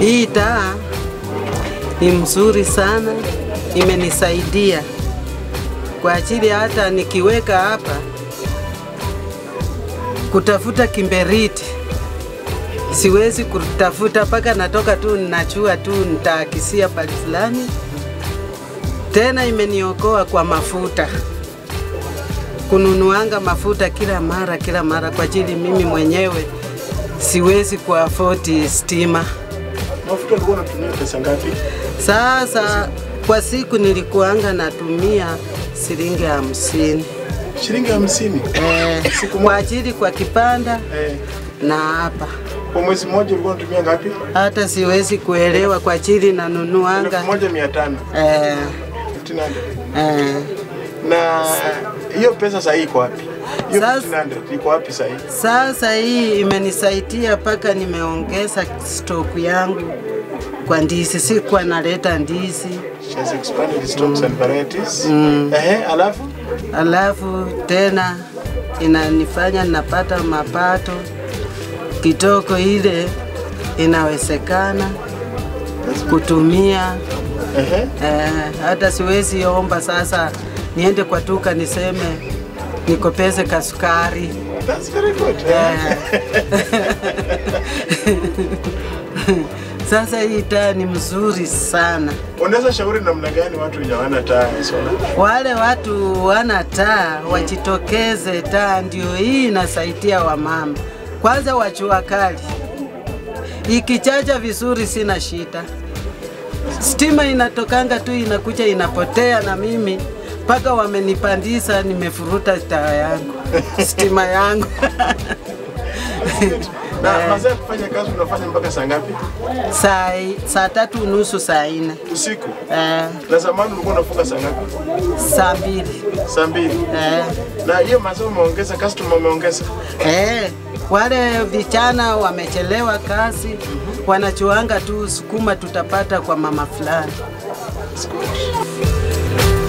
Hii taa ni mzuri sana, imenisaidia kwa ajili hata nikiweka hapa kutafuta kimberiti siwezi kutafuta mpaka natoka tu ninachua tu nitaakisia pali fulani. Tena imeniokoa kwa mafuta, kununuanga mafuta kila mara kila mara, kwa ajili mimi mwenyewe siwezi kuafoti stima. Mafuta ulikuwa unatumia pesa ngapi? Sasa kwa siku nilikuanga natumia shilingi hamsini Shilingi hamsini eh, Siku kwa moja? ajili kwa kipanda eh. na hapa Kwa mwezi mmoja ulikuwa unatumia ngapi? hata siwezi kuelewa kwa ajili Elfu nanunuanga moja mia tano eh, 1500. eh. Na hiyo pesa sahii iko wapi? Hiyo Sasa- 1500 iko wapi sahii? Sasa hii imenisaidia mpaka nimeongeza stoku yangu kwa ndizi, sikuwa naleta ndizi. She has expanded stocks and varieties. Ehe, alafu Alafu tena inanifanya napata mapato kitoko, ile inawezekana kutumia ehe, eh, hata siwezi omba sasa niende kwa duka niseme nikopeze kasukari that's very good. Eh. Sasa hii taa ni mzuri sana. Unaweza shauri namna gani watu wenye hawana taa ya sola? Wale watu wana taa wajitokeze, taa ndio hii inasaidia wamama. Kwanza wachua kali, ikichacha vizuri sina shida. Stima inatokanga tu inakuja inapotea, na mimi mpaka wamenipandisha, nimefuruta taa yangu stima yangu Na masaa ya kufanya kazi unafanya mpaka saa ngapi? saa, saa tatu unusu saa nne Usiku. eh, Na zamani ulikuwa unafunga saa ngapi? saa mbili Saa mbili. eh. Na hiyo masaa umeongeza, customer umeongeza. Eh, wale vijana wamechelewa kazi, wanachuanga tu sukuma tutapata kwa mama fulani. That's good.